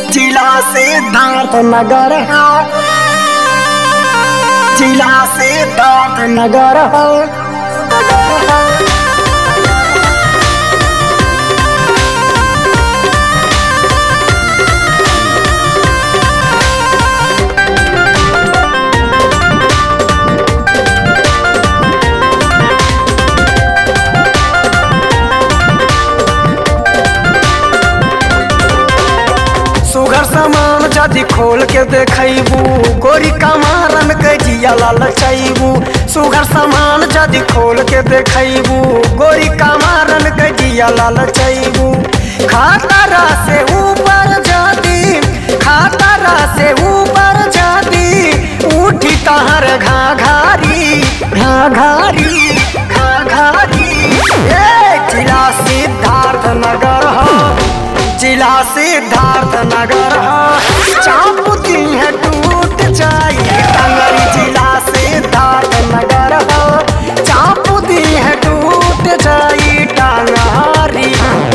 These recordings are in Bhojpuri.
जिला सिद्धार्थ नगर है जिला सिद्धार्थ नगर है सुगर सामान जदि खोल के देखबू गोरी कमारन के जिया ललचैबू सुगर सामान जदि खोल के देखबू गोरी कमारन के जिया ललचैबू खातारा से ऊपर जदी खातारा से ऊपर जदी उठी तहर घाघारी घाघारी घाघारी ए जिला सिद्धार्थ नगर हो जिला सिद्धार्थ नगर चापुती है टूट जाई टंगरी जिला सिद्धार्थ नगर चापुती है टूट जाई टंगारी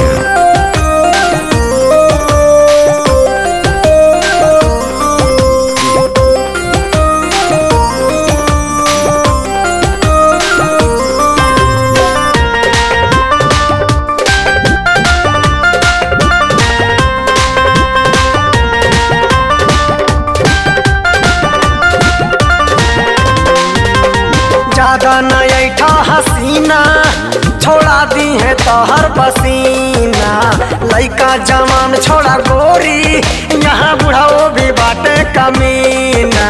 ज्यादा न ऐठा हसीना छोड़ा दी है तोहर पसीना लइका जवान छोड़ा गोरी यहाँ बुढ़ाओ भी बाटे कमीना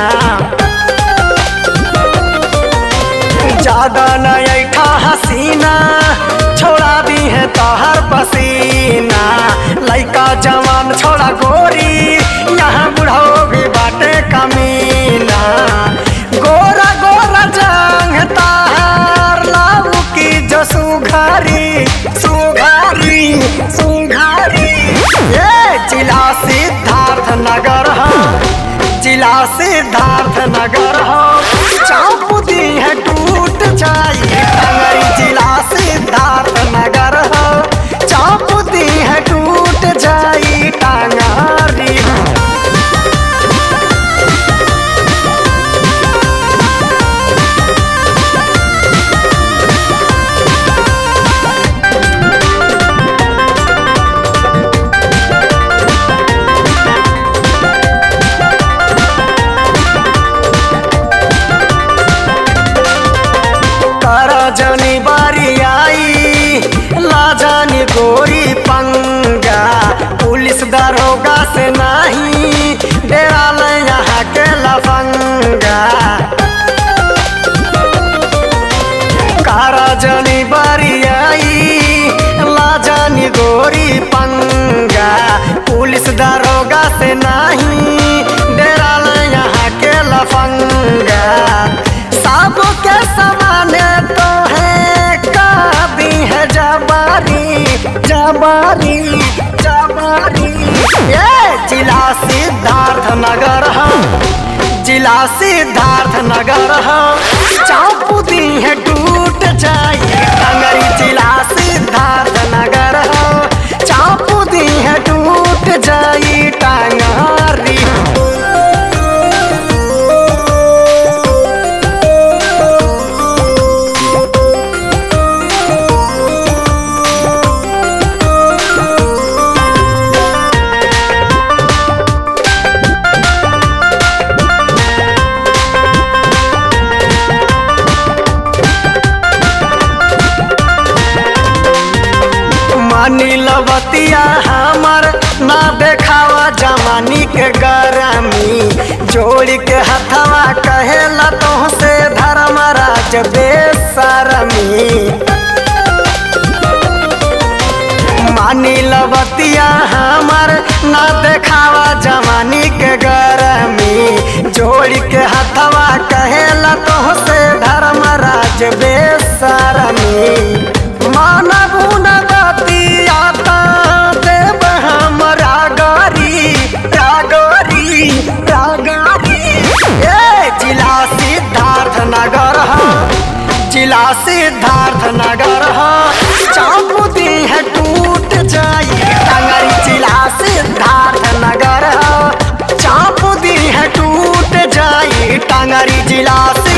ज्यादा न ऐठा हसीना छोड़ा दी है तोहर पसीना लइका जवान छोड़ा गोरी यहाँ बुढ़ाओ भी बाटे कमीना गोरा गोरा जंग तार लाऊ की जो सुघारी सुघारी सुघारी ये जिला सिद्धार्थ नगर है जिला सिद्धार्थ नगर हो चापुदी है टूट जाई टंगरी जिला सिद्धार्थ नगर हो चापुदी है टूट जाई टंगारी कर जनी बारी आई लाजानी गोरी पंगा पुलिस दरोगा से नहीं डेरा ले यहाँ के लफंगा कर जनी बारी आई लाजानी गोरी पंगा पुलिस दरोगा से नहीं डेरा ले यहाँ के लफंगा सबके समाने तो है कादी है जबारी जबारी जबारी ये जिला सिद्धार्थ नगर है जिला सिद्धार्थ नगर है चापुदी है टूट जाई टंगरी जिला सिद्धार्थ नगर है चापुदी है टूट जाई टंगारी मानी लवतिया हमर ना देखावा जवानी के गरमी जोड़ के हथवा कहेला तो से धर्मराज बेसरमी मानी लवतिया हमर ना देखावा जवानी के गरमी जोड़ के हथवा कहेला तो से धर्मराज बेसरमी मानबू न गति आता देव हमरा गारी रागरी रागरी ए जिला सिद्धार्थ नगर है जिला सिद्धार्थ नगर है चापुदी है टूट जाई टंगरी जिला सिद्धार्थ नगर है नगरी जिला